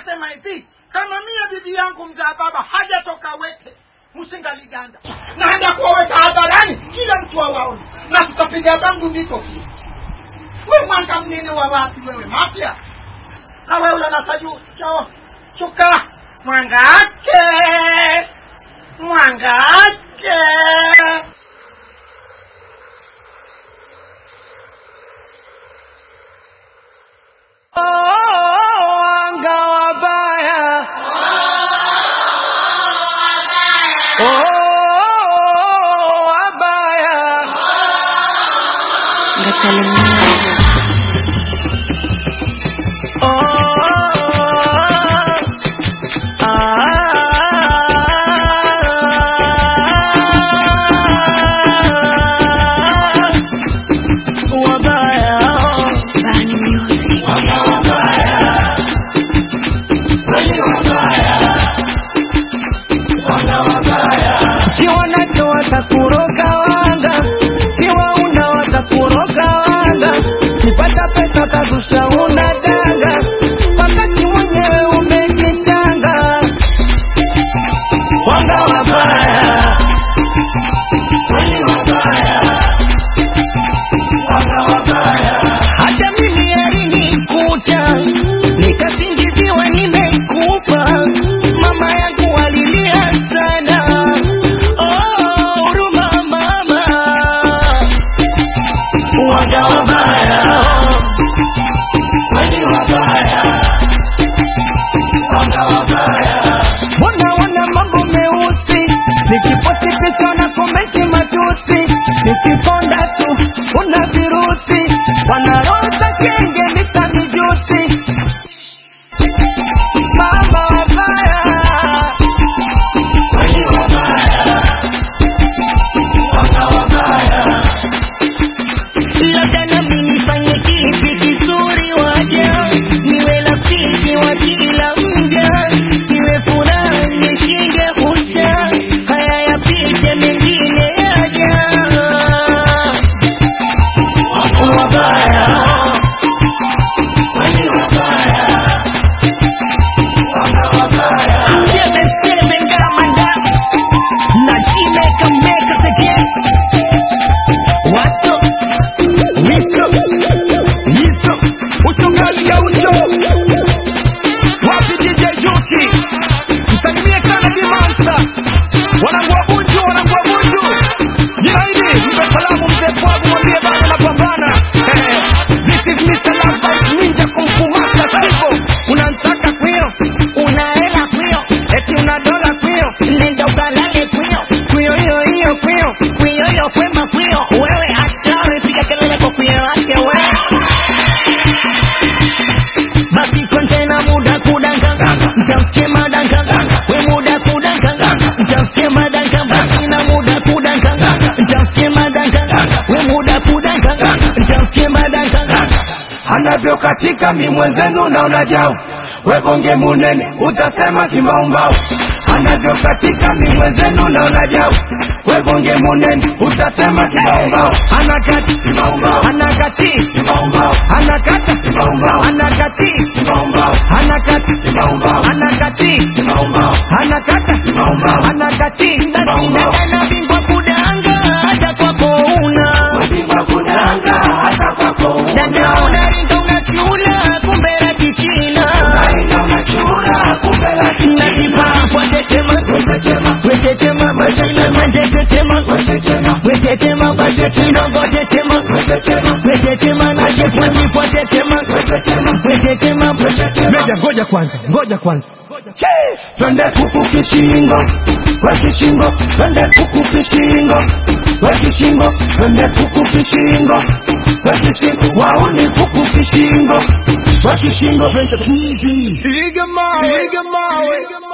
nasema hivi kama mie bibi yangu mzaa baba hajatoka wete msingaliganda naenda kuwaweka hadharani kila mtu awaone na tutapiga bangu vikofi we mwanga mnene wa wapi wewe mafya na wewe unanasaju cho chuka mwangake mwangake wanga wabaya Oh, wabaya Ngatale Music. Oh, ah, wabaya Bani Music. Kiwa nacho watakuroga wanga, kiwa una watakuroga wanga, ukipata pesa utazusha una danga, wakati mwenyewe umejichanga. Wanga wabaya, kweli wabaya, wanga wabaya. Hata mimi alinikuta nikasingiziwa nimekufa, mama yangu alilia sana. Oh, huruma mama, waga wabaya, kweli wabaya, waga wabaya. Mbona wana mambo meusi, nikiposti picha na komenti matusi, nikikonda tu una virusi, wanaroza kenge mita mijusi, mama wabaya kweli wabaya, waga wabaya. Labda nami nifanye kipi kizuri waja, niwe rafiki wa kila mja, niwe furaha nishinde uta, haya yapite mengine yaja. Wabaya, kweli wabaya, waga wabaya. Seme seme ngamanda, na shimeka meka pekee. Watu Listo, listo, uchungaji gaucho wapi DJ Juki, msalimie sana Dimansa, wanangu wa Bunju, wanangu wa Bunju, jina hili mpe salamu mzee Pwagu, mwambie bado napambana. Eh, This is Mr. Lovebite Ninja Kung Fu Master Sivo, unanitaka kwio, una hela kwio, eti una dola kwio, nenda ukalale kwio, kwio hiyo hiyo kwio, kwio hiyo kwema kwio, wewe hatari, piga kelele kwa kwio wake wewe basi kontena muda kudanga mtamsikie madanga we muda kudanga mtamsikie madanga basi na muda kudanga mtamsikie madanga we muda kudanga mtamsikie madanga anavyokatika mi mwenzenu naona jau webonge munene utasema kimaumbau anavyokatika mi mwenzenu naona jau webonge munene utasema kimaumbau anakati kimaumbau anakati kimaumbau anakata kimaumbau anakati kimaumbau anakati kimaumbau anakati kimaumbau anakata kimaumbau anakati basi dada na bingwa kudanga hata kwako una wepigwa kudanga hata kwako dada una unaringa unachula kumbe la kichina Naringa unachura kumbe la kichina Najipapwa tetema, Wetetema, wetetema, wetetema, wetetema, wetetema, wetetema, wetetema, wetetema, wetetema, wetetema, najipwa tetema, wetetema, wetetema, wetetema. Ngoja, ngoja kwanza, ngoja kwanza. Che! Twende kuku kishingo, we kishingo, twende kuku kishingo, we kishingo, twende kuku kishingo, we kishingo, wauni kuku kishingo, we kishingo, twende Piga mawe, piga mawe.